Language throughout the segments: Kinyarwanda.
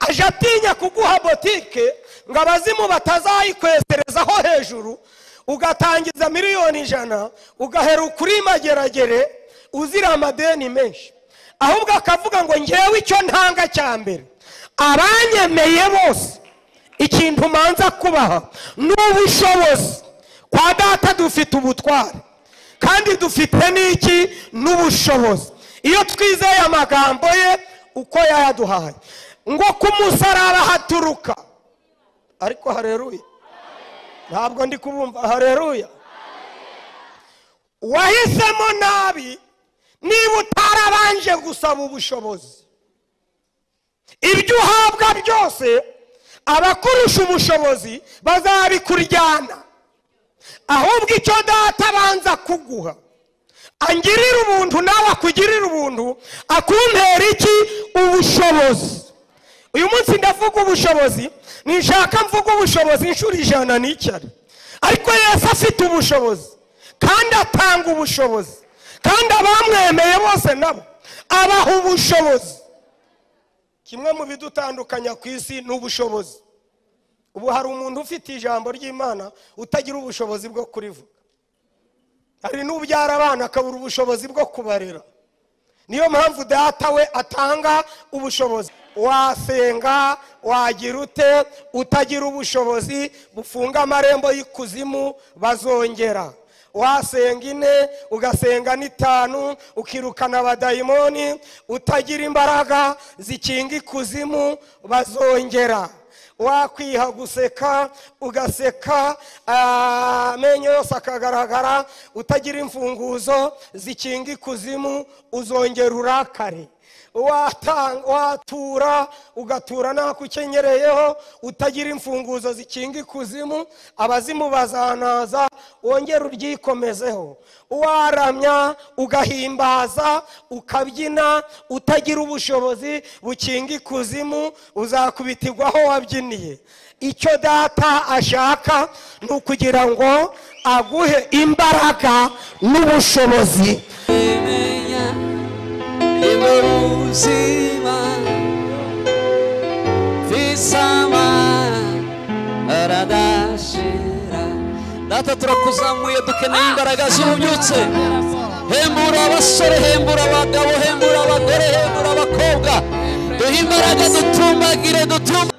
aje atinye kuguha botike ngo abazimu batazayikweserezaho hejuru ugatangiza miliyoni ijana ugahera ukuri mageragere uzira amadeni menshi ahubwo akavuga ngo ngewe icyo ntanga cya mbere abanyemeye bose ikintu manza kubaha ni ubushobozi kwa data dufite ubutware kandi dufite n'iki n'ubushobozi iyo twizeye amagambo ye uko yayaduhaye ngo ku musaraba haturuka ariko hareruye ntabwo ndi kubumva hareruya wahisemo nabi niba utarabanje gusaba ubushobozi ibyo uhabwa byose abakurusha ubushobozi bazabikuryana ahubwo icyo data abanza kuguha angirira ubuntu nawe akugirira ubuntu akuntera iki ubushobozi uyu munsi ndavuga ubushobozi nishaka mvuga ubushobozi inshuro ijana n'icyari ariko Yesu afite ubushobozi kandi atanga ubushobozi kandi abamwemeye bose nabo abaha ubushobozi kimwe mu bidutandukanya ku isi ni ubushobozi ubu hari umuntu ufite ijambo ry'imana utagira ubushobozi bwo kurivuga hari n'ubyara abana akabura ubushobozi bwo kubarera niyo mpamvu data we atanga ubushobozi wasenga wagira ute utagira ubushobozi bufunga amarembo y'ikuzimu bazongera wasenga ine ugasenga n'itanu ukirukana abadayimoni utagira imbaraga zikinga ikuzimu bazongera wakwiha guseka ugaseka amenyo yose akagaragara utagira imfunguzo zikinga ikuzimu uzongera urakare watura ugatura ntako ukenyereyeho utagira imfunguzo zikinga ikuzimu abazimu bazanaza wongera uryikomezeho waramya ugahimbaza ukabyina utagira ubushobozi bukinga ikuzimu uzakubitirwa aho wabyiniye icyo data ashaka ni ukugira ngo aguhe imbaraga n'ubushobozi ubuzima visama aradashira data turakuzamuye dukeneye imbaraga z'ububyutse hembura abasore hembura abagabo hembura abagore hembura abakobwa duhe imbaraga dutumbagire dutumba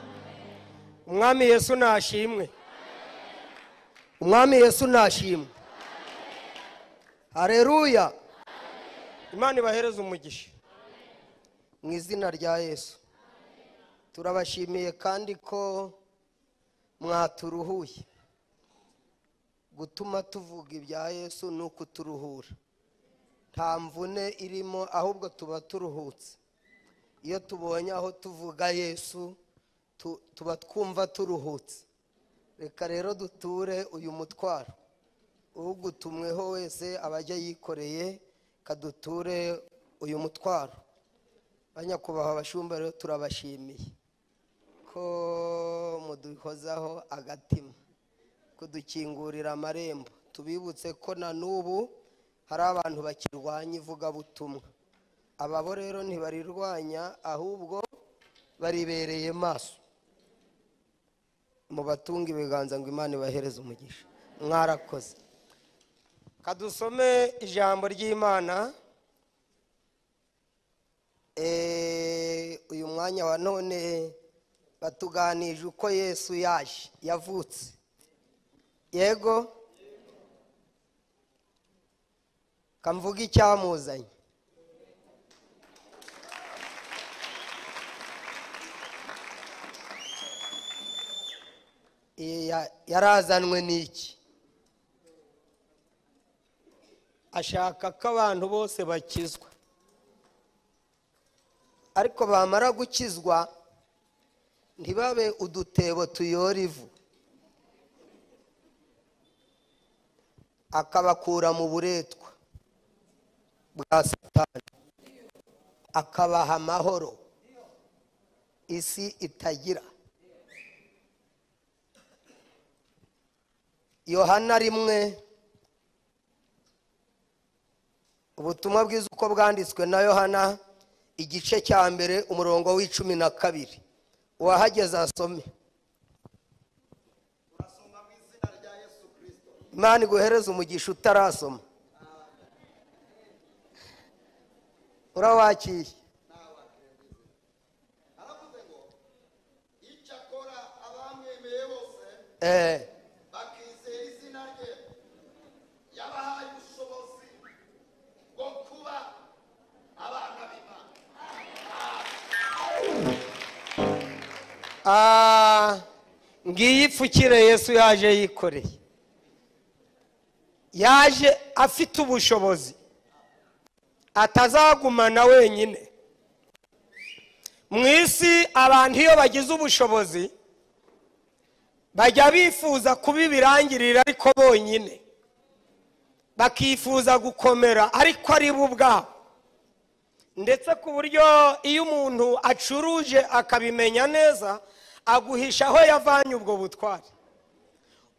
umwami yesu nashimwe umwami yesu nashimwe hareruya imana ibahereze umugisha mu izina rya yesu turabashimiye kandi ko mwaturuhuye gutuma tuvuga ibya yesu ni ukuturuhura nta mvune irimo ahubwo tuba turuhutse iyo tubonye aho tuvuga yesu tuba twumva turuhutse reka rero duture uyu mutwaro ugutumweho wese abajya yikoreye kaduture uyu mutwaro banyakubahwa abashumba rero turabashimiye ko muduhozaho agatima kudukingurira amarembo tubibutse ko na n'ubu hari abantu bakirwanya ivugabutumwa ababo rero ntibarirwanya ahubwo baribereye maso mu batunga ibiganza ngo imana ibahereze umugisha mwarakoze kadusome ijambo ry'imana uyu mwanya wa none batuganije uko yesu yaje yavutse yego kamvuga icyamuzanye yarazanwe n'iki ashaka ko abantu bose bakizwa ariko bamara gukizwa ntibabe udutebo tuyora ivu akabakura mu buretwa bwa satani akabaha amahoro isi itagira yohana rimwe ubutumwa bwiza uko bwanditswe na yohana igice cya mbere umurongo w'icumi na kabiri uwahageze asome imana iguhereze umugisha utarasoma urawakiriye aravuze ngo icyakora abamwemeye bose Eh, bakizera izina rye yabahaye ubushobozi bwo kuba abana b'imana ah, ngiyi ipfukire yesu yaje yikoreye yaje afite ubushobozi atazagumana wenyine mu isi abantu iyo bagize ubushobozi bajya bifuza kuba ibirangirira ariko bonyine bakifuza gukomera ariko ari bo ubwabo ndetse ku buryo iyo umuntu acuruje akabimenya neza aguhisha aho yavanye ubwo butwari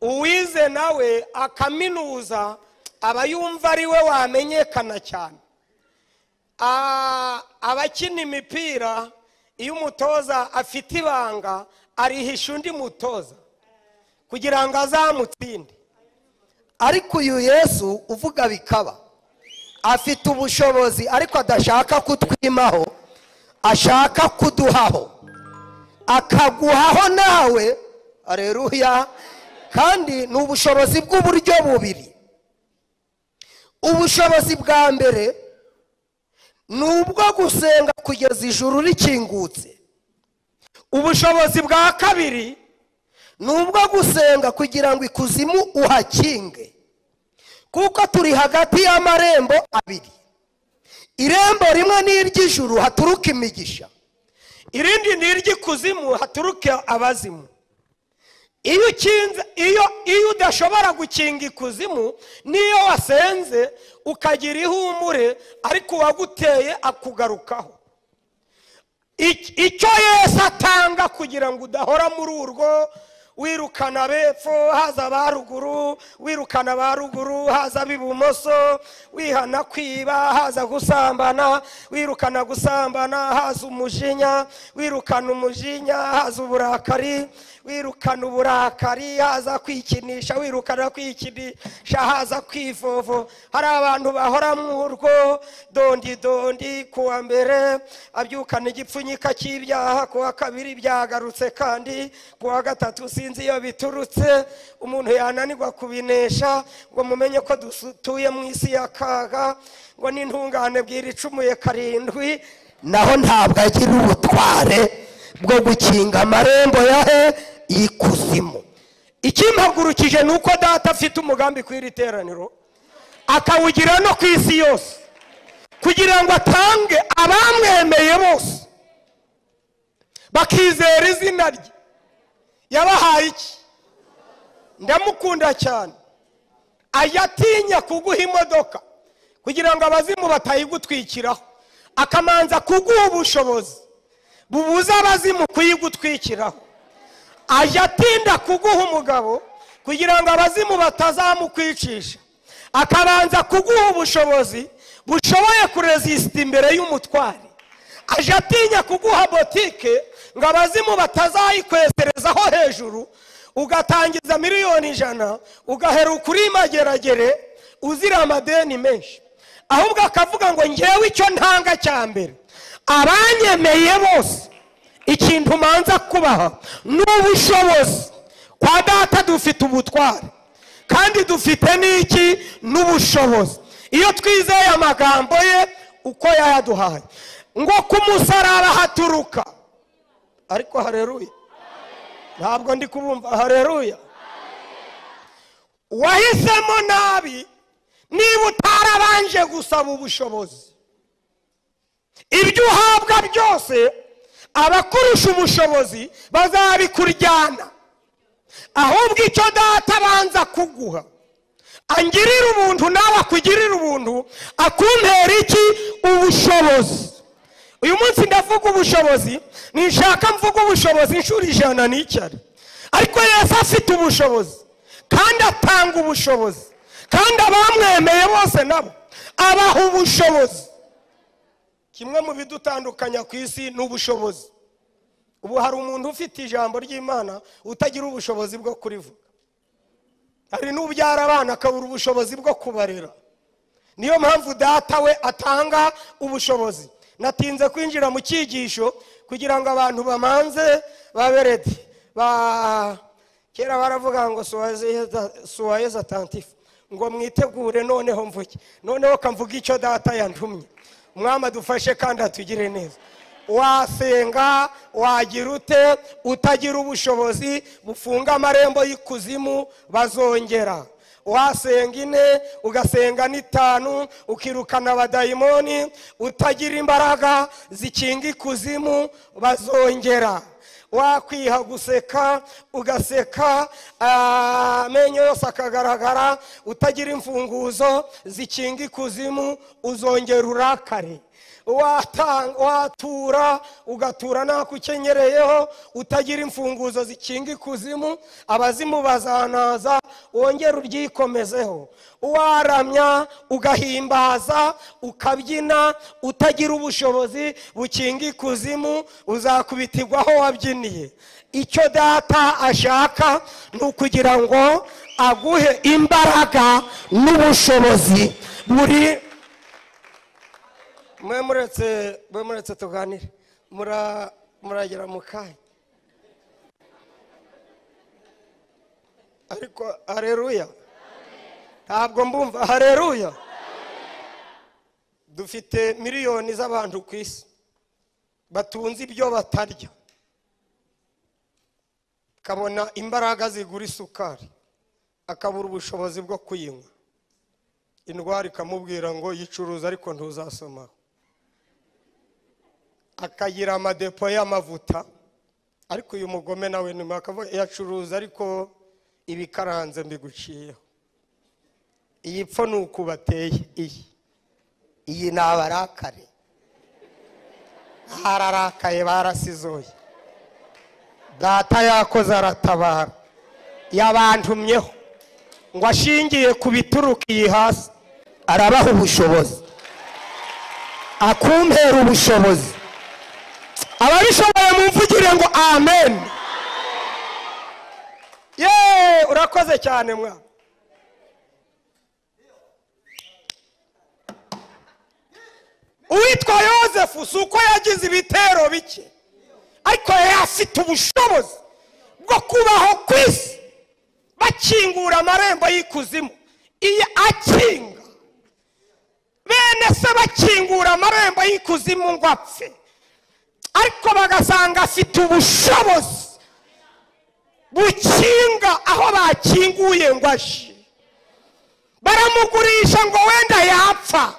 uwize nawe akaminuza aba yumva ari we wamenyekana cyane Ah, abakina imipira iyo umutoza afite ibanga arihisha undi mutoza kugira ngo azamutsinde ariko uyu yesu uvuga bikaba afite ubushobozi ariko adashaka kutwimaho ashaka kuduhaho akaguhaho nawe areruya kandi ni ubushobozi bw'uburyo bubiri ubushobozi bwa mbere ni ubwo gusenga kugeza ijuru rikingutse ubushobozi bwa kabiri ni ubwo gusenga kugira ngo ikuzimu uhakinge kuko turi hagati y'amarembo abiri irembo rimwe ni iry'ijuru haturuka imigisha irindi ni iry'ikuzimu haturuka abazimu iyo ukinze iyo iyo udashobora gukinga ikuzimu n'iyo wasenze ukagira ihumure ariko uwaguteye akugarukaho Ic- icyo yesu atanga kugira ngo udahora muri urwo wirukana abepfo haza aba ruguru wirukana aba ruguru haza ab'ibumoso wihana kwiba haza gusambana wirukana gusambana haza umujinya wirukana umujinya haza uburakari wirukana uburakari haza kwikinisha wirukana kwikinisha haza kwivovo hari abantu bahora mu urwo dondi dondi ku wa mbere abyukana igipfunyika cy'ibyaha ku wa kabiri byagarutse kandi ku wa gatatu sinzi iyo biturutse umuntu yananirwa kubinesha ngo mumenye ko dutuye mu isi ya kaga ngo n'intungane bwira icumuye karindwi naho ntabwo agira ubutware bwo gukinga amarembo yahe ikuzimu ikimpagurukije ni uko data afite umugambi ku iri teraniro akawugira no ku isi yose kugira ngo atange abamwemeye bose bakizera izina rye yabahaye iki ndamukunda cyane ajya atinya kuguha imodoka kugira ngo abazimu batayigutwikiraho akamanza kuguha ubushobozi bubuza abazimu kuyigutwikiraho ajya atinda kuguha umugabo kugira ngo abazimu batazamukwicisha akabanza kuguha ubushobozi bushoboye kurezisita imbere y'umutwari aje atinya kuguha botike ngo abazimu batazayikweserezaho hejuru ugatangiza miliyoni ijana ugaheruka uri mageragere uzira amadeni menshi ahubwo akavuga ngo ngewe icyo ntanga cya mbere abanyemeye bose ikintu umanza kubaha ni ubushobozi kwa data dufite ubutware kandi dufite n'iki n'ubushobozi iyo twizeye amagambo ye uko yayaduhaye ngo ku musaraba haturuka ariko hareruya ntabwo ndi kubumva hareruya wahisemo nabi niba utarabanje gusaba ubushobozi ibyo uhabwa byose abakurusha ubushobozi bazabikuryana ahubwo icyo data abanza kuguha angirira ubuntu nawe akugirira ubuntu akumpera iki ubushobozi uyu munsi ndavuga ubushobozi ninshaka mvuga ubushobozi inshuro ijana n'icyari ariko yesu afite ubushobozi kandi atanga ubushobozi kandi abamwemeye bose nabo abaha ubushobozi kimwe mu bidutandukanya ku isi ni ubushobozi ubu hari umuntu ufite ijambo ry'imana utagira ubushobozi bwo kurivuga hari n'ubyara abana akabura ubushobozi bwo kubarera niyo mpamvu data we atanga ubushobozi natinze kwinjira mu cyigisho kugira ngo abantu bamanze babe redi ba- kera baravuga ngo suwayeza tantifu ngo mwitegure noneho mvuge noneho kamvuga icyo data yantumye umwami adufashe kandi atugire neza wasenga wagira ute utagira ubushobozi bufunga amarembo y'ikuzimu bazongera wasenga ine ugasenga n'itanu ukirukana abadayimoni utagira imbaraga zikinga ikuzimu bazongera wakwiha guseka ugaseka ah, amenyo yose akagaragara utagira imfunguzo zikinga ikuzimu uzongera urakare Watang- watura ugatura ntakukenyereyeho utagira imfunguzo zikinga ikuzimu abazimu bazanaza wongere uryikomezeho waramya ugahimbaza ukabyina utagira ubushobozi bukinga ikuzimu uzakubitibwa aho wabyiniye icyo data ashaka ni ukugira ngo aguhe imbaraga n'ubushobozi buri mwe muretse mwe muretse tuganire mura muragera mu kanya ariko hareruya ntabwo mbumva hareruya dufite miliyoni z'abantu ku isi batunze ibyo batarya akabona imbaraga zigura isukari akabura ubushobozi bwo kuyinywa indwara ikamubwira ngo yicuruza ariko ntuzasomaho akagira amadepo y'amavuta ariko uyu mugome nawe nyuma akavuga yacuruza ariko ibikaranze mbiguciyeho iyi pfo ni uku bateye iyi iyi ni abarakare hararakaye barasizoye data yakoze aratabara yabantumyeho ngo ashingiye ku bituruka iyi hasi arabaha ubushobozi akumpera ubushobozi ababishoboye mumvugire ngo amen ye urakoze cyane mwana uwitwa yosefu si uko yagize ibitero bike ariko yari afite ubushobozi bwo kubaho ku isi bakingura amarembo y'ikuzimu iyo akinga bene se bakingura amarembo y'ikuzimu ngo apfe ariko bagasanga afite ubushobozi bukinga aho bakinguye ngo aje baramugurisha ngo wenda yapfa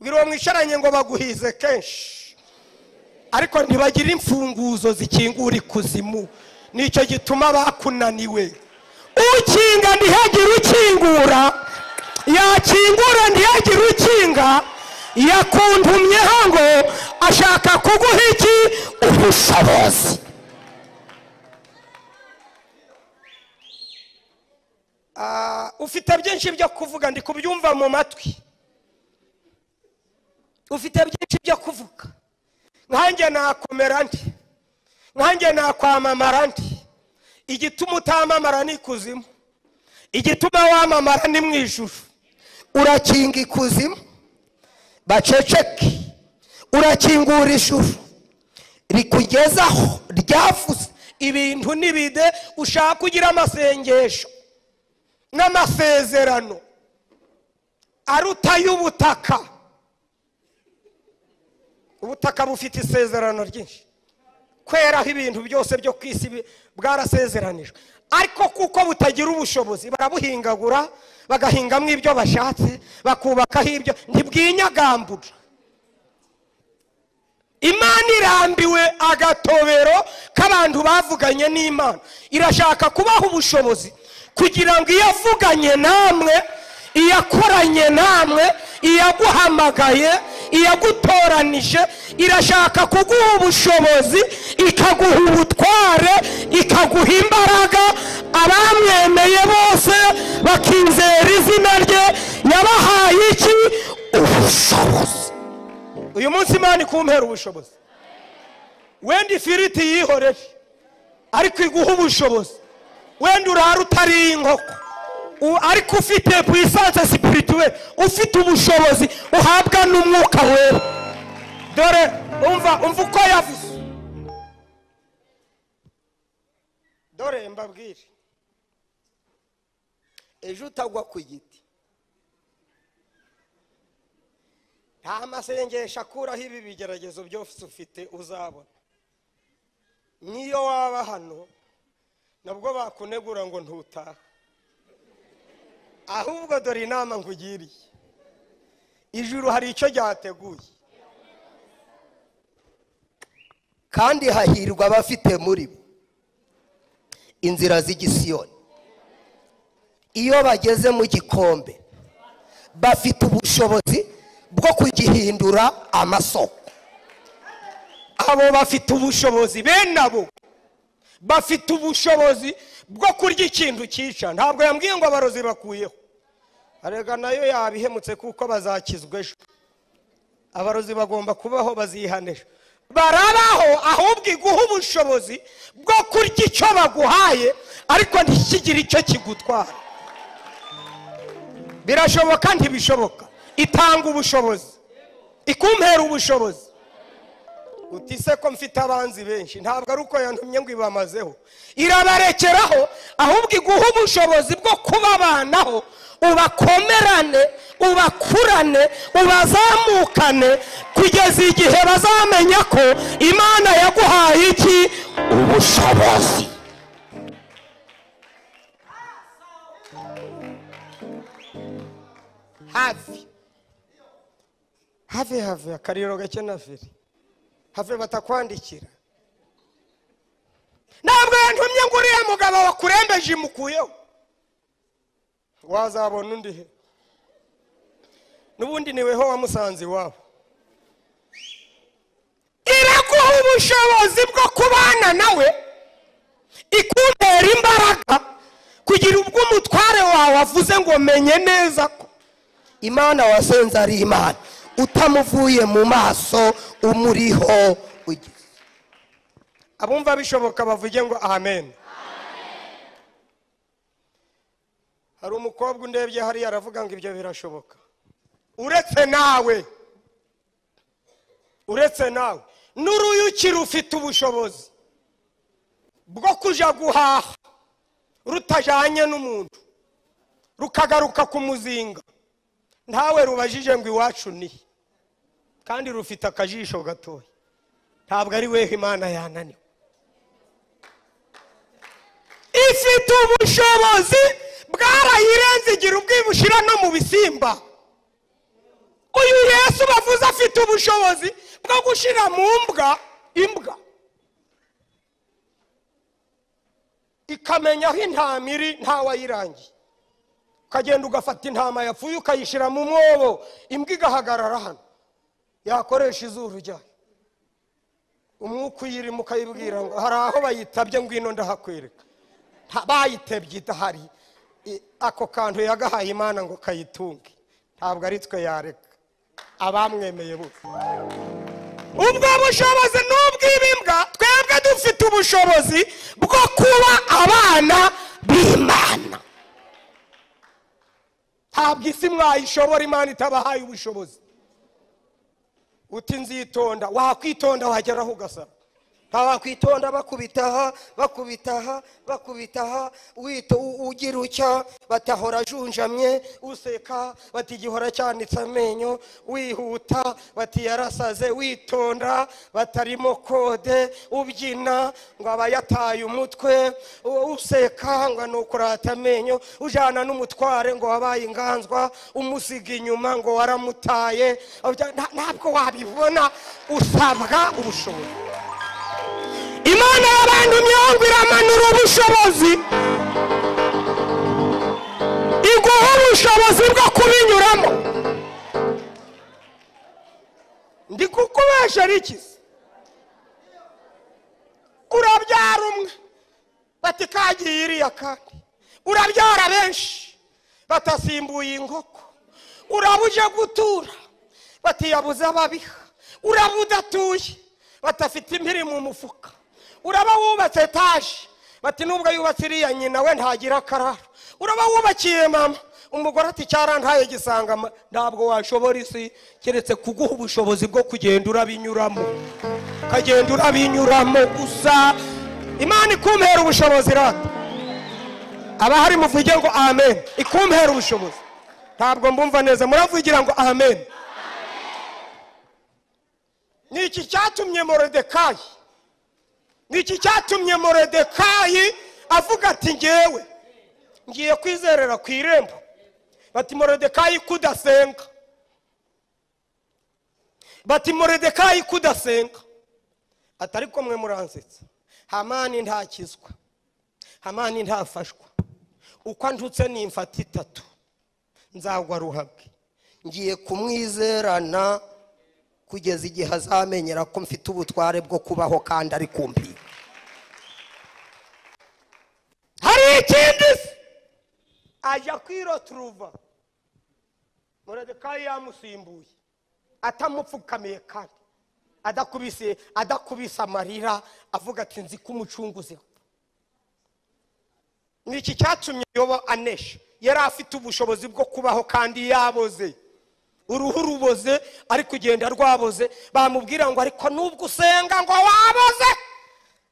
bwira uwo mwicaranye ngo baguhize kenshi ariko ntibagira imfunguzo zikingura ikuzimu nicyo gituma bakunaniwe ukinga ntihagire ukingura yakingura ntihagire ukinga yakuntumyeho ngo ashaka kuguha iki ubushobozi Ah, ufite byinshi byo kuvuga ndi kubyumva mu matwi ufite byinshi byo kuvuga nkanjye nakomera nti nkanjye nakwamamara nti igituma utamamara ni ikuzimu igituma wamamara ni mu ijuru urakinga ikuzimu baceceke urakingura ijuru rikugezaho ryavuze ibintu n'ibide ushaka kugira amasengesho n'amasezerano aruta y'ubutaka ubutaka bufite isezerano ryinshi kweraho ibintu byose byo ku isi bi- bwarasezeranijwe ariko kuko butagira ubushobozi barabuhingagura bagahingamo ibyo bashatse bakubakaho ibyo ntibwinyagambura imana irambiwe agatobero k'abantu bavuganye n'imana irashaka kubaha ubushobozi kugira ngo iyo avuganye namwe iyakoranye namwe iyaguhamagaye iyagutoranije irashaka kuguha ubushobozi ikaguha ubutware ikaguha imbaraga abamwemeye bose bakizera izina rye yabahaye iki ubushobozi uyu munsi imana ikumpera ubushobozi wenda ifiriti yihoreje ariko iguha ubushobozi wenda urara utari inkoko U- ariko ufite puissance spirituelle ufite ubushobozi uhabwa n'umwuka wera dore umva umva uko yavuze dore mbabwire ejo utagwa ku giti nta masengesho akuraho ibi bigeragezo byose ufite uzabona n'iyo waba hano nabwo bakunegura ngo ntutahe ahubwo dore inama nkugiriye ijuru hari icyo ryateguye kandi hahirwa abafite muri bo inzira z'igisiyoni iyo bageze mu gikombe bafite ubushobozi bwo kugihindura amasoko abo bafite ubushobozi bene abo bafite ubushobozi bwo kurya ikintu cyica ntabwo yambwiye ngo abarozi bakuyeho arega nayo yabihemutse kuko bazakizwa ejo abarozi bagomba kubaho bazihanisha barabaho ahubwo iguha ubushobozi bwo kurya icyo baguhaye ariko ntikigire icyo kigutwara birashoboka ntibishoboka itanga ubushobozi ikumpera ubushobozi uti se ko mfite abanzi benshi ntabwo ari uko yantumye ngo ibamazeho irabarekeraho ahubwo iguha ubushobozi bwo kubabanaho ubakomerane ubakurane ubazamukane kugeza igihe bazamenya ko imana yaguhaye iki ubushobozi hafi hafi hafi akariro gake na feri have batakwandikira ntabwo yantumye ngo uriya mugabo wakurembeje imukuyeho wazabona undi he n'ubundi ni weho wamusanze iwabo iraguha ubushobozi bwo kubana nawe ikutera imbaraga kugira ubwo umutware wawe avuze ngo menye neza ko imana wasenze ari imana utamuvuye mu maso umuriho ugize abumva bishoboka bavuge ngo amen hari umukobwa undebye hariya aravuga ngo ibyo birashoboka uretse nawe uretse nawe n'uruyuki rufite ubushobozi bwo kujya guhaha rutajanye n'umuntu rukagaruka ku muzinga ntawe rubajije ngo iwacu ni he? kandi rufite akajisho gatoya ntabwo ari weho imana yananiwe ifite ubushobozi bwarayirenze igira ubwibushira no mu bisimba uyu yesu bavuze afite ubushobozi bwo gushyira mu mbwa imbwa ikamenya aho intama iri ntawayirangiye ukagenda ugafata intama yapfuye ukayishyira mu mwobo imbwa igahagarara hano yakoresha izuru ryayo umwuka uyirimo ukayibwira ngo hari aho bayitabye ngwino ndahakwereka Nta- bayitebye idahari I- ako kantu yagahaye imana ngo kayitunge ntabwo ari twe yareka abamwemeye bose ubwo bushobozi ni ubw'ibimbwa twebwe dufite ubushobozi bwo kuba abana b'imana ntabwo isi mwayishobora imana itabahaye ubushobozi uti nzitonda wakwitonda wageraho ugasara nta wakwitonda bakubitaha bakubitaha bakubitaha wito u- ugira utya batahora ajunjamye useka bati igihora cyanitse amenyo wihuta bati yarasaze witonda batarimo kode ubyina ngo aba yataye umutwe u- useka ngo ni ukurata amenyo ujyana n'umutware ngo wabaye inganzwa umusiga inyuma ngo waramutaye Nta- ntabwo wabibona usabwa ubushobozi imana y'abantu myongo iramanura ubushobozi iguha ubushobozi bwo kubinyuramo ndi kukubesha rikizi urabyara umwe bati kagiye iriya kandi urabyara benshi batasimbuye inkoko uraba uje gutura bati yabuze ababiha uraba udatuye badafite impiri mu mufuka uraba wubatse etaje bati nubwo yubatse iriya nyina we ntagira akararo uraba wubakiye mama umugore ati cyarantaye gisanga ma- ntabwo washobora isi keretse kuguha ubushobozi bwo kugenda urabinyuramo ukagenda urabinyuramo gusa imana ikumpera ubushobozi rata abahari muvuge ngo amen ikumpera ubushobozi ntabwo mbumva neza muravugira ngo amen ni iki cyatumye morodekayi ni iki cyatumye morodekayi avuga ati ngewe ngiye kwizerera ku irembo bati morodekayi kudasenga bati morodekayi kudasenga ati ariko mwe muransetsa hamani ntakizwa hamani ntafashwa uko andutse ni imfata itatu nzagwa ruhabwe ngiye kumwizerana kugeza igihe azamenyera ko mfite ubutware bwo kubaho kandi ari kumpiye hari ikindi se ajya kwiroturuva muradekayi yamusimbuye atamupfukamiye kandi adakubise adakubise amarira avuga ati nzi ko umucunguzi apfa." ni iki cyatumye yoba anesha yari afite ubushobozi bwo kubaho kandi yaboze uruhu ruboze ari kugenda rwaboze bamubwira ngo ariko nubwo usenga ngo waboze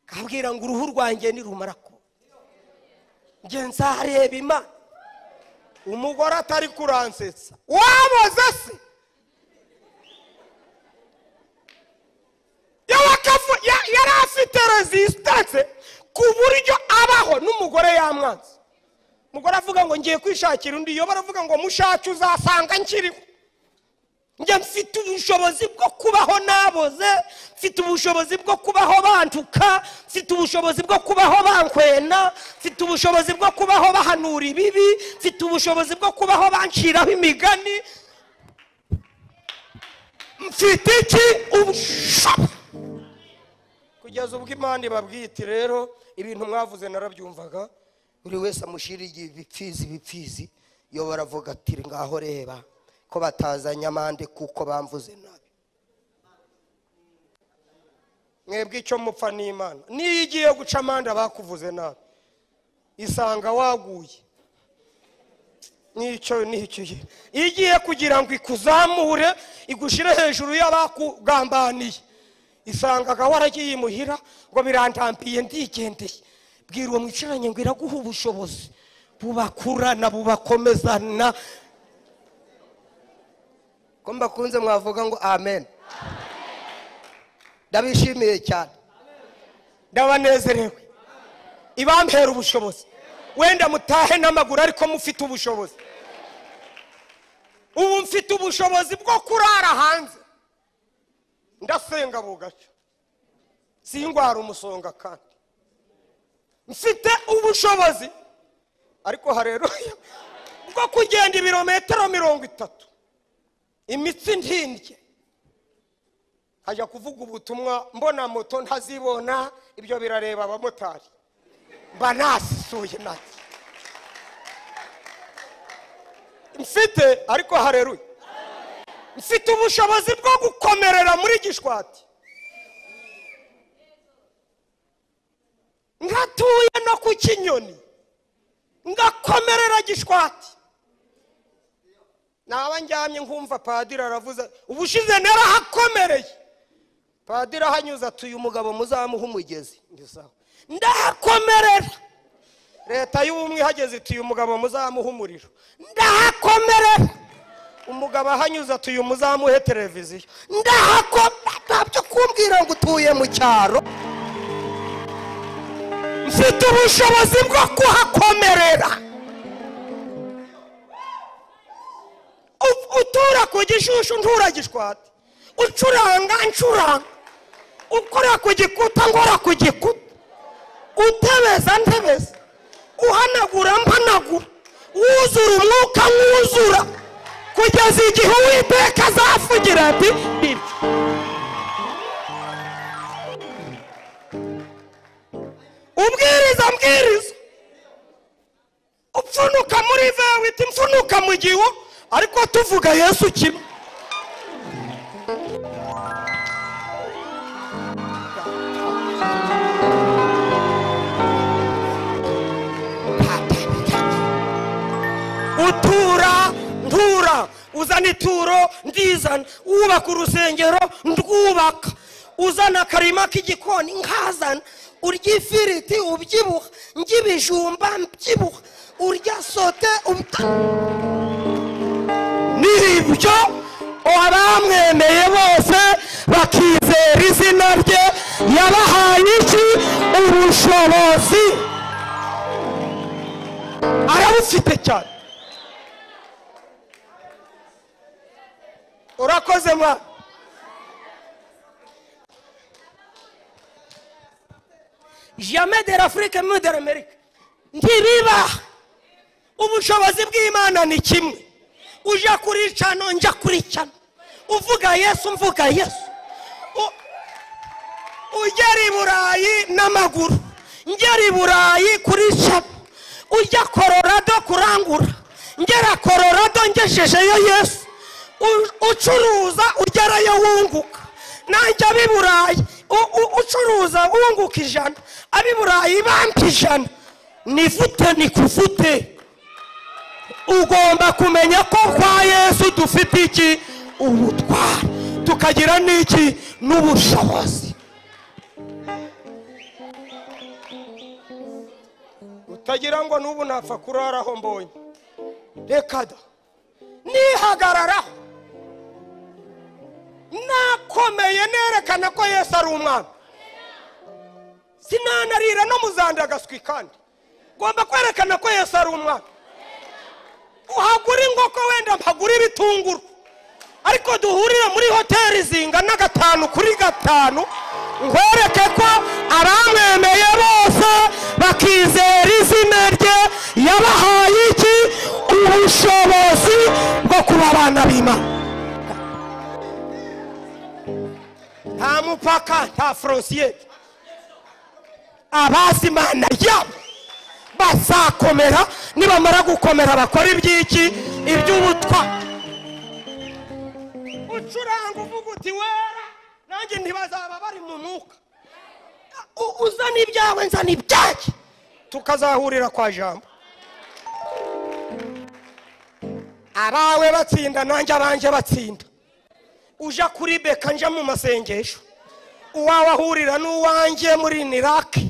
akabwira ngo uruhu rwanjye nirumara ko njye nzareba imana umugore atari kuransetsa waboze se yawe akavu- ya- yari afite resistance ku buryo abaho n'umugore yamwanze umugore avuga ngo ngiye kwishakira undi yoba aravuga ngo mushake uzasanga nkiriho njye mfite ubushobozi bwo kubaho naboze mfite ubushobozi bwo kubaho bantuka mfite ubushobozi bwo kubaho bankwena mfite ubushobozi bwo kubaho bahanura ibibi mfite ubushobozi bwo kubaho banciraho imigani mfite iki ubushobozi kugeza ubwo imana ibabwite rero ibintu mwavuze narabyumvaga buri wese amushyiriye ibipfizi ibipfizi iyo baravuga ati ngaho reba ko batazanye amande kuko bamvuze nabi mwebwe icyo mupfa ni imana niyo igiye guca amande abakuvuze nabi isanga waguye nicyo nicyo igihe igiye kugira ngo ikuzamure igushyire hejuru y'abakugambaniye isangaga waragiye imuhira ngo birandambiye ndigendeye bwira uwo mwicaranye ngo iraguha ubushobozi bubakurana bubakomezana ko mbakunze mwavuga ngo amen ndabishimiye cyane ndabanezerewe ibampera ubushobozi wenda mutahe n'amaguru ariko mufite ubushobozi ubu mfite ubushobozi bwo kurara hanze ndasenga bugaca singwara umusonga kandi mfite ubushobozi ariko hareruya bwo kugenda ibirometero mirongo itatu imitsi ntindye hajya kuvuga ubutumwa mbona moto ntazibona ibyo birareba abamotari mba nasisuye nake mfite ariko hareruye mfite ubushobozi bwo gukomerera muri gishwati ngatuye no ku kinyoni ngakomerera gishwati naba njyamye nkumva padiri aravuze ubushize narahakomereye padiri ahanyuze atuye umugabo muzamuha umugezi Njye sawa. ndahakomerera leta y'ubumwe ihageze ituye umugabo muzamuha umuriro ndahakomerera umugabo ahanyuze atuye umuzamuhe televiziyo ndahakomerera ntabyo kumbwira ngo utuye mu cyaro mfite ubushobozi bwo kuhakomerera U- utura ku gishushu ntura gishwati ucuranga ncuranga ukora ku gikuta ngora ku gikuta utebeza ntebeza uhanagura mpanagura wuzura umwuka mwuzura kugeza igihe uwiteka azavugira ati "Bipfa." ubwiriza mbwiriza upfunuka muri vewiti mpfunuka mu gihu ariko tuvuga yesu kimwe uzana ituro ndizana wubaka urusengero ndwubaka uzana akarima k'igikoni nkazana urya ifiriti ubyibuha njya ibijumba mbyibuha urya sote ubta nibyo abamwemeye bose bakizera izina rye yabahaye iki ubushobozi arabufite cyane urakoze mwana jamais de l'afurike muri de l'amerika ntibiba ubushobozi bw'imana ni kimwe ujya kuri cano njya kuri cano uvuga yesu mvuga yesu U- ugera i burayi n'amaguru ngera i burayi kuri cano ujya kororado kurangura ngera kororado ngejejeyo yesu U- ucuruza ugerayo wunguka nanjye ab'i burayi u- u- ucuruza wunguka ijana ab'i burayi bampa ijana nifute nikufute ugomba kumenya ko kwa yesu dufite iki ubutwari tukagira n'iki n'ubushobozi utagira ngo n'ubu napfa kuraraho mbonye reka da nihagararaho nakomeye nerekana ko yesu ari umwami sinanarira no muzandagaswi kandi ngomba kwerekana ko yesu ari umwami uhagura inkoko wenda mpagura ibitunguru ariko duhurire muri hoteli zingana gatanu kuri gatanu nkwereke ko abamwemeye bose bakizera izina rye yabahaye iki ubushobozi bwo kuba abana b'imana nta mupaka nta forosiyeri abazi imana yabo bazakomera nibamara gukomera bakora iby'iki iby'ubutwa ucuranga uvuga uti wera nanjye ntibazaba bari mu mwuka U- uzana ibyawe nzana ibyanjye tukazahurira kwa jambo abawe batsinda nanjye abanjye batsinda uja kuri beka nja mu masengesho uwawe ahurira n'uwanjye muri nirake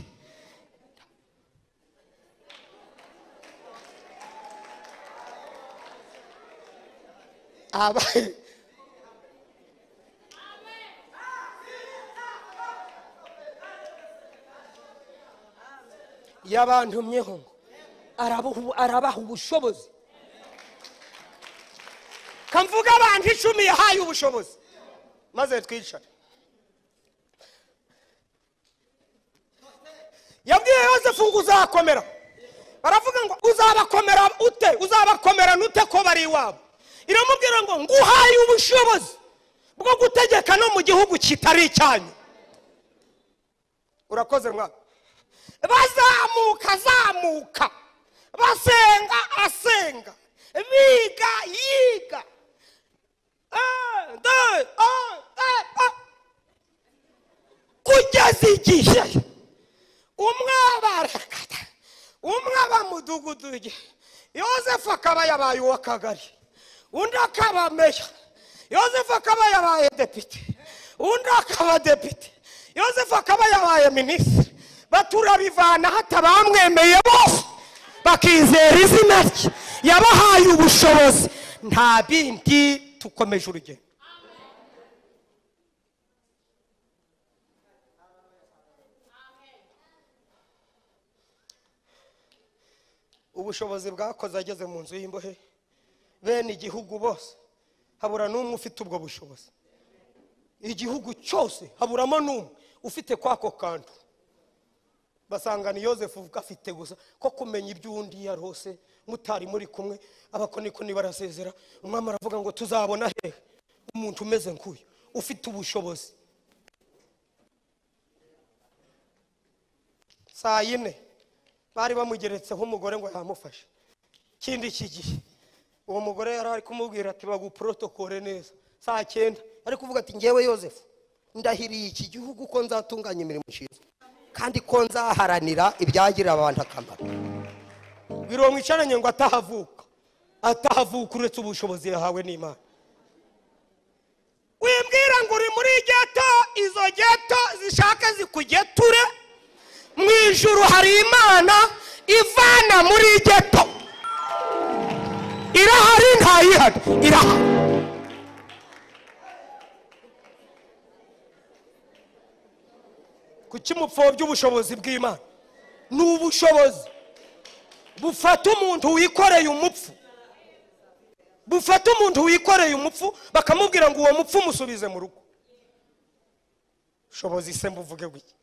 aba yabantumyeho ngo arabuha- arabaha ubushobozi kamvuga abantu icumi yahaye ubushobozi maze twicare yabwiye yosefu ngo uzakomera baravuga ngo uzabakomera ute uzabakomerana ute ko bari iwabo iramubwira ngo nguhaye ubushobozi bwo gutegeka no mu gihugu kitari icyanyu urakoze mwana bazamuka azamuka basenga asenga biga yiga Eh, de- eh, eh, eh. kugeza igihe umwe abarakata umwe aba mudugudu ye yosefu akaba yabaye uw'akagari undi akaba meya yosefu akaba yabaye depite undi akaba depite yosefu akaba yabaye minisitiri baturabivana hatabamwemeye bose bakizera izina rye yabahaye ubushobozi nta bindi tukomeje urugendo ubushobozi bwakoze ageze mu nzu y'imbohe bene igihugu bose habura n'umwe ufite ubwo bushobozi igihugu cyose haburamo n'umwe ufite kwako kantu basanga ni yosefu gafite gusa ko kumenya iby'undi iyo ari hose mutari muri kumwe abakonikoni barasezera umwami aravuga ngo tuzabona hehe umuntu umeze nk'uyu ufite ubushobozi saa yine bari bamugeretseho umugore ngo yamufashe ikindi iki gihe uwo mugore yari ari kumubwira ati baguporotokore neza saa cyenda ari kuvuga ati ngewe yosefu ndahiriye iki gihugu ko nzatunganya imirimo ishinzwe kandi ko nzaharanira ibyagirira abantu akamaro biro mwicaranye ngo atahavuka atahavuka uretse ubushobozi yahawe n'imana wibwira ngo uri muri geto izo geto zishaka zikugeture mu ijuru hari imana ivana muri geto irahari ntayihari irahari kuki mupfobya ubushobozi bw'imana ni ubushobozi bufata umuntu wikoreye umupfu bufata umuntu wikoreye umupfu bakamubwira ngo uwo mupfu umusubize mu rugo shobozi se mbuvuge gutya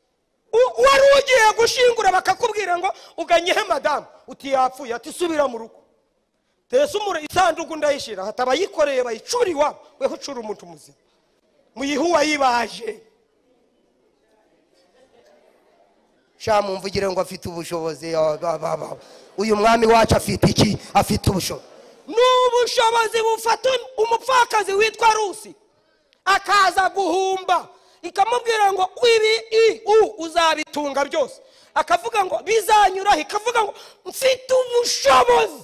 U- wari ugiye gushingura bakakubwira ngo uganyehe madamu uti yapfuye ati subira mu rugo tese umura isanduku ndayishyira hati abayikoreye bayicura iwabo weho ucura umuntu muzima muyihe uwayibaje sha mumvugire ngo afite ubushobozi ah, ba- ba- ba. uyu mwami wacu afite iki afite ubushobozi ni ubushobozi bufata umupfakazi witwa rusi akaza guhumba ikamubwira ngo ibi i u uzabitunga byose akavuga ngo bizanyuraho ikavuga ngo mfite ubushobozi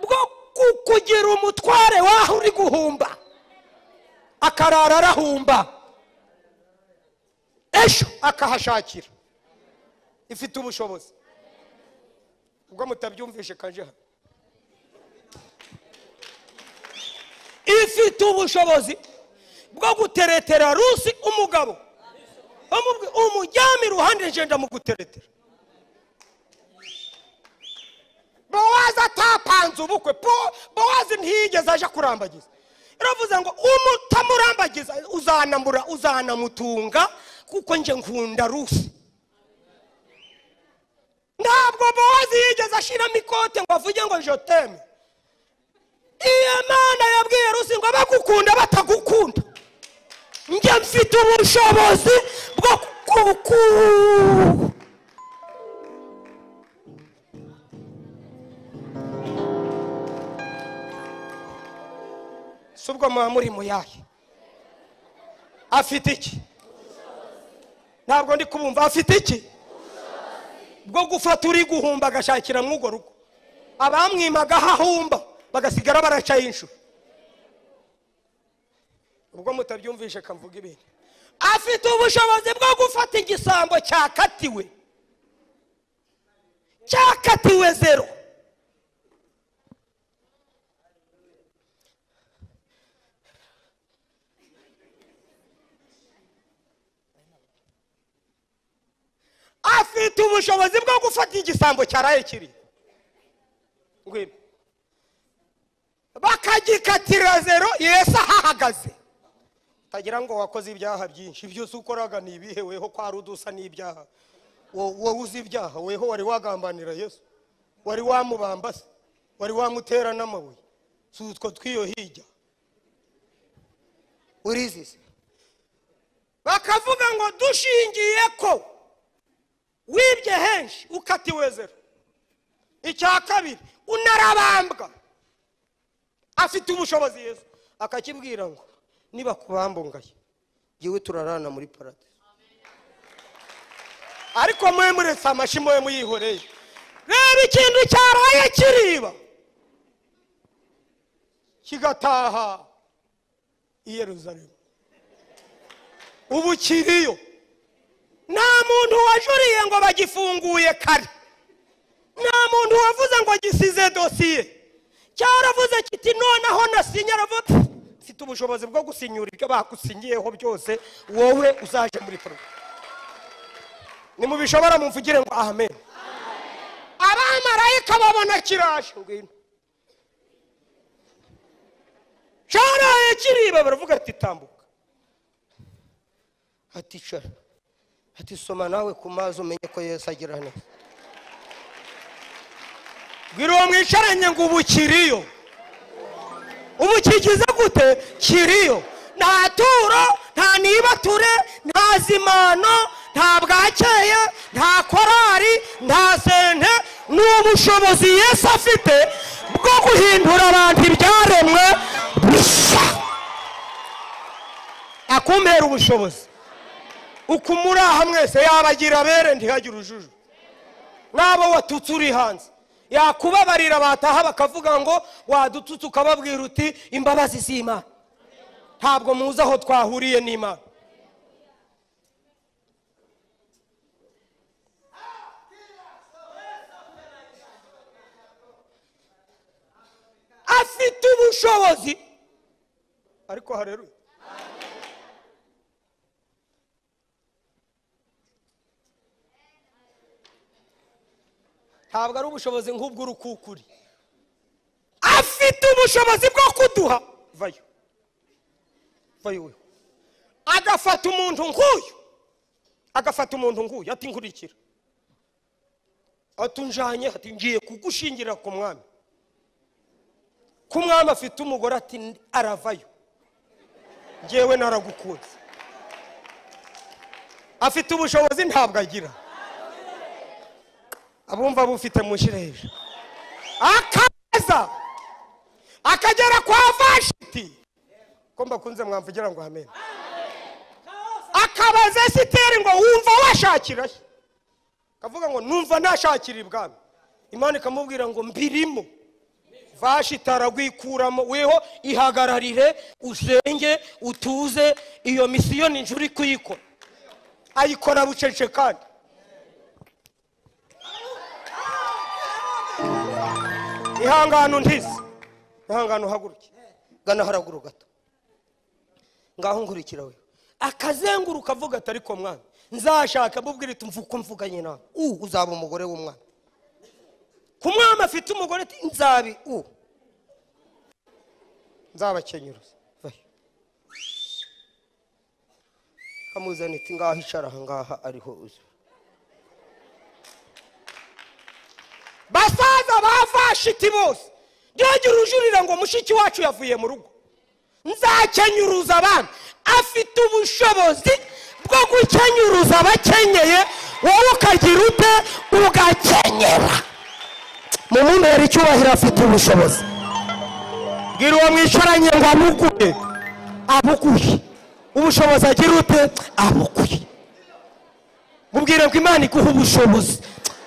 bwo kukugira umutware waho uri guhumba akarara arahumba ejo akahashakira ifite ubushobozi ubwo mutabyumvishe kaje hano ifite ubushobozi bwo guteretera rusi umugabo bamubwi- umujyame iruhande nje ndamuguteretera bowazi atapanze ubukwe Po- bowazi ntiyigeze aje kurambagiza iravuze ngo umutamurambagiza uzanamura uzanamutunga kuko nje nkunda rusi ntabwo bowazi yigeze ashiramo ikote ngo avuge ngo joteme iyo mana yabwiye rusi ngo abagukunda batagukunda njye mfite ubushobozi bwo kuku si ubwo muba muri muyahe afite iki ntabwo ndi kubumva afite iki bwo gufata uri guhumba agashakira mw'urwo rugo abamwimaga aho ahumba bagasigara baracaho inshuro ubwo mutabyumvishe kamvuga ibintu afite ubushobozi bwo gufata igisambo cyakatiwe cyakatiwe zero afite ubushobozi bwo gufata igisambo cyaraye kiri ngwino bakagikatira zero yesu ahahagaze utagira ngo wakoze ibyaha byinshi byose ukoraga ni ibihe weho kwari udusa n'ibyaha Wo- wowe uzi ibyaha weho wari wagambanira yesu wari wamubamba se wari wamutera n'amabuye si utwo tw'iyo hirya urizi se bakavuga ngo dushingiye ko wibye henshi ukatiwe zero icya kabiri unarabambwa afite ubushobozi yesu akakibwira ngo niba kubambungaye ngewe turarana muri paradizo ariko mwe muretse amashyi mwe muyihoreye reba ikintu cyaraye kiriba kigataha i yeruzalemu ubu kiriyo nta muntu wajuriye ngo bagifunguye kare nta muntu wavuze ngo gisize dosiye cyaravuze kiti noneho nasinye aravuga "Pfu, mfite ubushobozi bwo gusinyura ibyo bagusinyiyeho byose wowe uzaje muri poroje nimubishobora mumvugire ngo amen abamarayika babona kiraje ngwino cyaraye kiriba baravuga ati tambuka ati cara ati soma nawe ku mazi umenye ko yesu agira neza bwira uwo mwicaranye ngo ubu kiriyo ubu kigize gute kiriyo nta turo nta nibature nta zimano nta bwakeye nta korari nta sente ni ubushobozi yesu afite bwo guhindura abantu ibyaremwe bisa akumpera ubushobozi uko muri aha mwese yabagira abere ntihagire ujuju n'abo watutse uri hanze yakubabarira bataha bakavuga ngo wadututse ukababwira uti imbabazi z'imana ntabwo muzi aho twahuriye n'imana afite ubushobozi ariko hareruye ntabwo ari ubushobozi nk'ubw'urukukuri afite ubushobozi bwo kuduha vayo vayo we agafata umuntu nk'uyu agafata umuntu nk'uyu ati nkurikira atunjanye ati ngiye kugushingira ku mwami ko umwami afite umugore ati aravayo ngewe naragukunze afite ubushobozi ntabwo agira abumva bufite mushyire hejuru akaza akagera kwa vashiti ko mbakunze mwamvugira ngo amen akabaza esiteri ngo wumva washakira he akavuga ngo numva nashakira ibwami imana ikamubwira ngo mbirimo vashiti aragwikuramo weho ihagararire usenge utuze iyo misiyo ni uri kuyikora ayikora bucece kandi ihangane untize ihangane uhaguruke gana haraguru gato ngaho nkurikira we akazenguruka avuga ati ariko mwana nzashaka mubwire iti mvuko mvuganye nawe u uzaba umugore w'umwana ku mwana afite umugore ati nzabi u nzabakenyuruza Bayo. kamuzana iti ngaho icara aha ngaha ariho uzi basaza bavashiti bose ntihagire ujurira ngo mushiki wacu yavuye mu rugo nzakenyuruza abana afite ubushobozi bwo gukenyuruza abakenyeye wowe ukagira ute ugakenyera mu mumbere icyubahiro afite ubushobozi bwira uwo mwicaranye ngo amuguhe abuguhe ubushobozi agira ute abuguhe mubwire ngo imana iguhe ubushobozi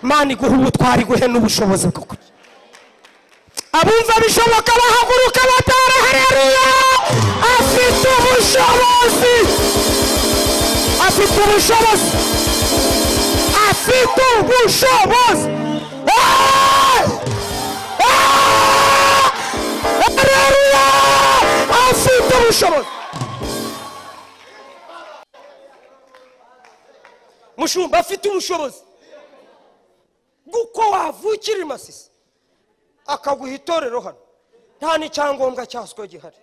imana iguhe ubutwari iguhe n'ubushobozi bwo kurya abumva bishoboka bahaguruka batara hareruya afite ubushobozi afite ubushobozi afite ubushobozi Hey! Ah! hareruya afite ubushobozi mushumba afite ubushobozi bw'uko wavukira i masisi akaguha itorero hano nta n'icyangombwa cyaswe gihari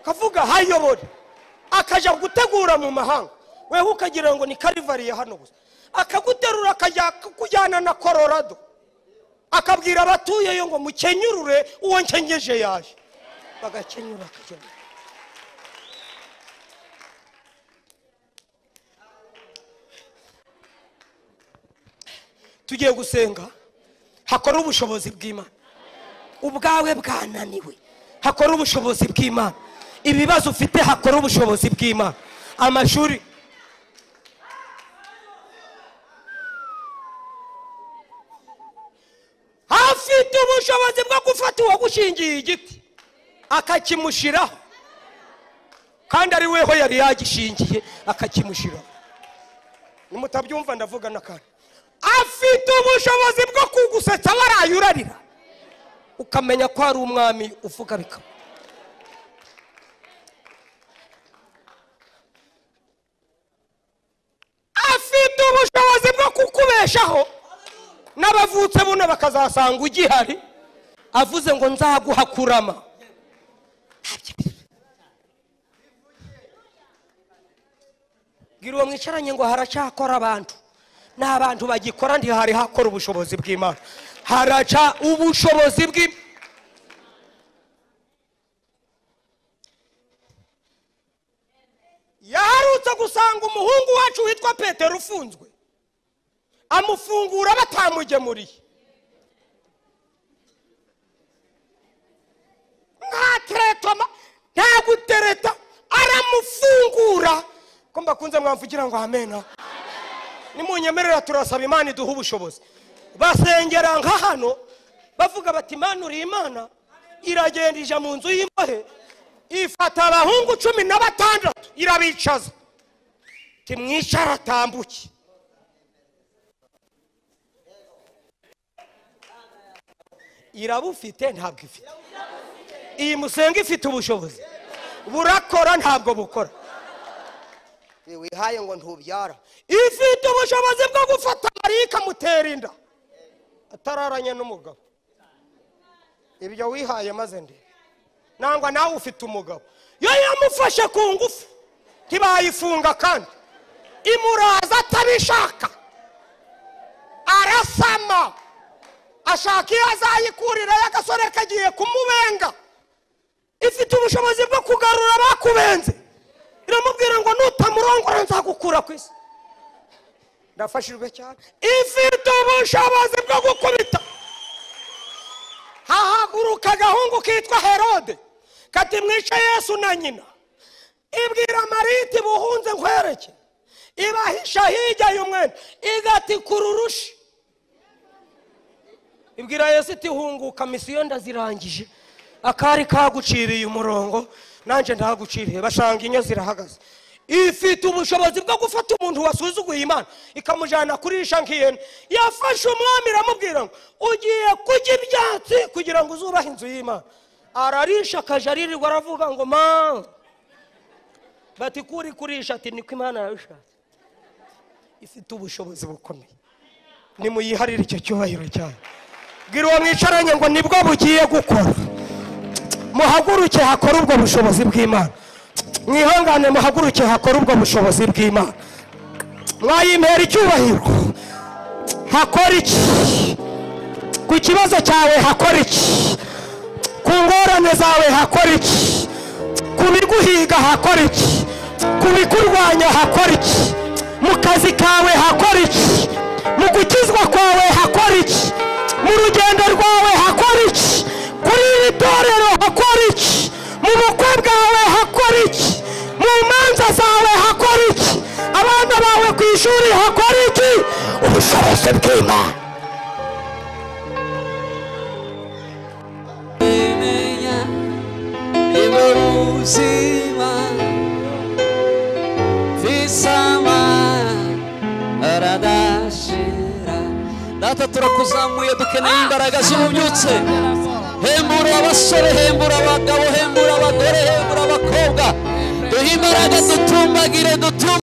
kavuga hayobore akajya gutegura mu mahanga wewe ukagira ngo ni karivari ya hano gusa akaguterura akajya kujyana na kororado akabwira abatuyeyo ngo mukenyurure uwo nkenyeje yaje bagakenyura akagenda tugiye gusenga hakora ubushobozi bw'imana ubwawe bwananiwe hakora ubushobozi bw'imana ibibazo ufite hakora ubushobozi bw'imana amashuri afite ubushobozi bwo gufata uwagushingiye igiti akakimushyiraho kandi ari weho yari yagishingiye akakimushyiraho nimutabyumva ndavuga n'akantu afite ubushobozi bwo kugusetsa waraye urarira ukamenya ko hari umwami uvuga bikaba afite ubushobozi bwo kukubeshaho n'abavutse buno bakazasanga ugihari avuze ngo nzaguha kurama bwira uwo mwicaranye ngo haracyakora abantu n'abantu bagikora ntihari hakora ubushobozi bw'imana haraca ubushobozi bw yaharutse gusanga umuhungu wacu witwa petero ufunzwe amufungura batamugemuriye nta teretoma nta gutereta aramufungura ko mbakunze mwamvugira ngo amena nimunyemerera turasaba imana iduha ubushobozi basengera nka hano bavuga bati imana uri imana iragenda ija mu nzu y'imbohe ifata abahungu cumi na batandatu irabicaza timwicara atambuke irabufite ntabwo ifite iyi musenga ifite ubushobozi burakora ntabwo bukora wihaye ngo ntubyara ifite ubushobozi bwo gufata mariya ikamutera inda atararanye n'umugabo ibyo wihaye maze ndi nangwa nawe ufite umugabo yo yamufashe ku ngufu ntibayifunga kandi imuraza atabishaka arasama ashaka iyo azayikurirayo agasore kagiye kumubenga ifite ubushobozi bwo kugarura abakubenze iramubwira ngo nutamurongora nzagukura ku isi ndafashijwe cyane ifite ubushobozi bwo gukubita hahaguruka agahungu kitwa herode kati mwice yesu na nyina ibwira marite buhunze nkwereke ibahisha hirya y'umwenda igati kururushi ibwira yesu iti hunguka misiyo ndazirangije akari kaguciriye umurongo nanjye ndahaguciriye bashanga inyo zirahagaze ifite ubushobozi bwo gufata umuntu wasuzuguye imana ikamujyana kurisha nk'ihene yafashe umwami iramubwira ngo ugiye kurya ibyatsi kugira ngo uzubahe inzu y'imana ararisha akaje aririrwa aravuga ngo ma bati kuri kurisha ati niko imana yabishatse ifite ubushobozi bukomeye nimuyiharire icyo cyubahiro cyane bwira uwo mwicaranye ngo nibwo bugiye gukora muhaguruke hakora ubwo bushobozi bw'imana mwihangane muhaguruke hakora ubwo bushobozi bw'imana mwayimpera icyubahiro hakora iki ku kibazo cyawe hakora iki ku ngorane zawe hakora iki ku biguhiga hakora iki ku bikurwanya hakora iki mu kazi kawe hakora iki mu gukizwa kwawe hakora iki mu rugendo rwawe hakora iki kuri iri torero hakora iki mu bukwe bwawe hakora iki mu manza zawe hakora iki abana bawe ku ishuri hakora iki ubushobozi bw'imana bemenya imuruzima visama aradashira data turakuzamuye dukeneye imbaraga zibubyutse hembura abasore hembura abagabo hembura abagore hembura abakobwa duhe imbaraga dutumbagire dutumbagire